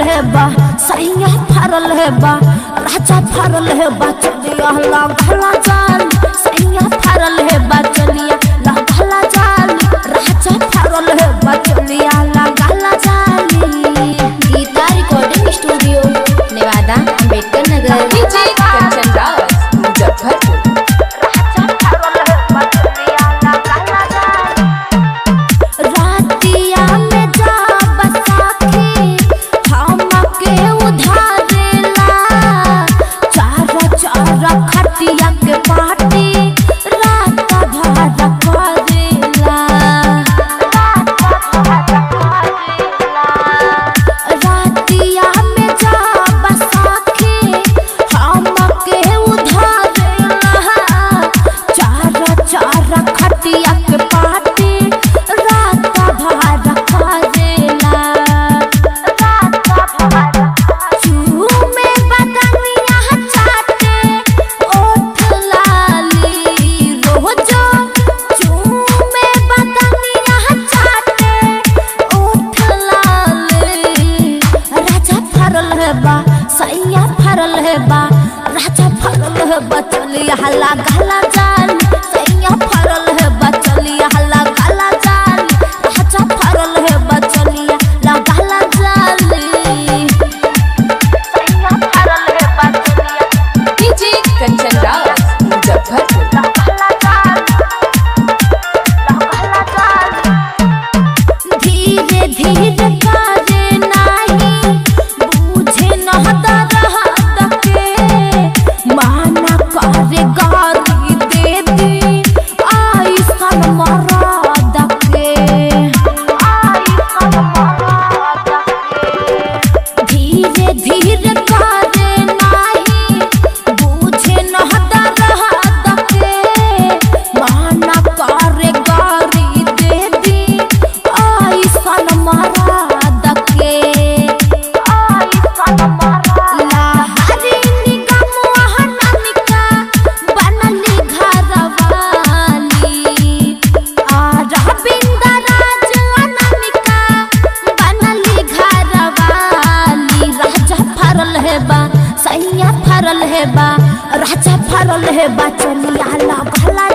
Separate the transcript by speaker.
Speaker 1: है बा सैया फरल है बा राजा फरल है बा चलिया लागला जाल सैया फरल है बा चलिया लागला जाल राजा फरल है बा चलिया लागला जाली
Speaker 2: Geeta recording studio Nevada Ambedkar Nagar
Speaker 3: DJ Kanchan राज मुजफ्फरपुर
Speaker 1: रातिया में जा बसाखी हमके उधारेला चार चार खटिया के पाटी रात भर करेला रातिया में जा बसाखी हमके उधारेला चार चार खटिया के पाटी रात भर करेला चूमे बदनिया चाटे ओठ लाली रोजो चूमे बदनिया चाटे ओठ लाली राजा फरल है बा सैया फरल है बा राजा फरल है बा चलिया हल्ला गला जाल सैया फरल है बा चलिया हल्ला गला जाल राजा फरल है बा चलिया ला गला जाली
Speaker 3: डीजे कंचन राज मुजफ्फरपुर
Speaker 1: धीरे धीरे काजे नाही बूझे नहता रहत के माना करे गारी दे दी आई सन मराद के धीरे धीरे काजे नाही बूझे नहता रहत के माना करे गारी दे दी आई सन मराद के लहरी निगम वहननिका बनली घरवाली आ रविंद्र राज अननिका बनली घरवाली राजा फरल है बा सैया फरल है बा राजा फरल है बा चलिया ला भला